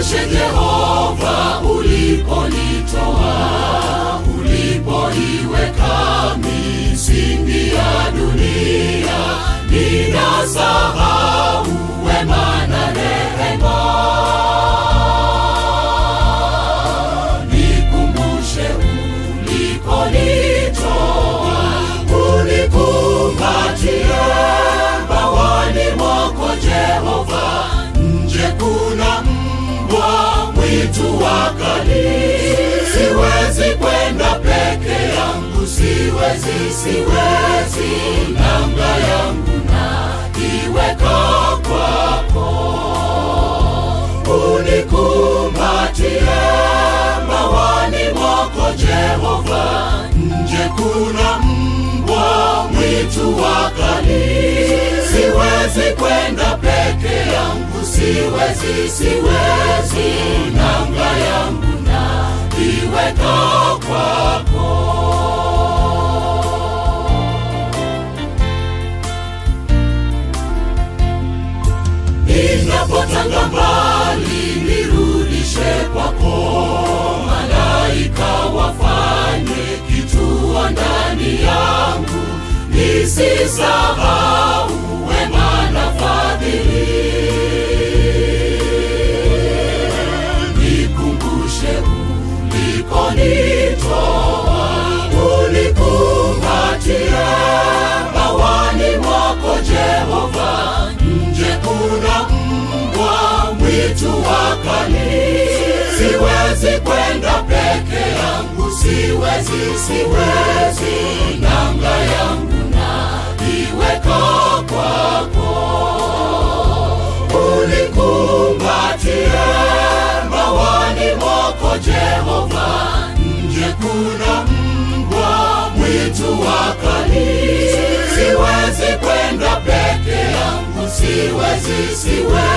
Nikumbushe Jehova uliponitoa, ulipoiweka misingi ya dunia, ninasahau wema na rehema. Nikumbushe ulikonitoa, unikumbatie bawani mwako Jehova. Nje kuna mbwa mwitu wakali, siwezi kwenda peke yangu, siwezi, siwezi, nanga yangu na iweka kwako unikumbatie mawani mwako Jehova. Nje kuna mbwa mwitu wakali, siwezi kwenda peke yangu, siwezi, siwezi, nanga yangu na iweka kwako. Ninapotanga mbali nirudishe kwako, malaika wafanye kituo ndani yangu, nisisahau wema na fadhili. Nikumbushe ulikonitoa, unikumbatie bawani mwako Jehova. Nje kuna mbwa mwitu wakali, siwezi kwenda peke yangu, siwezi, siwezi, nanga yangu na iweka kwako unikumbatie mawani mwako Jehova. Nje kuna mbwa mwitu wakali, siwezi kwenda peke yangu, siwezi, siwezi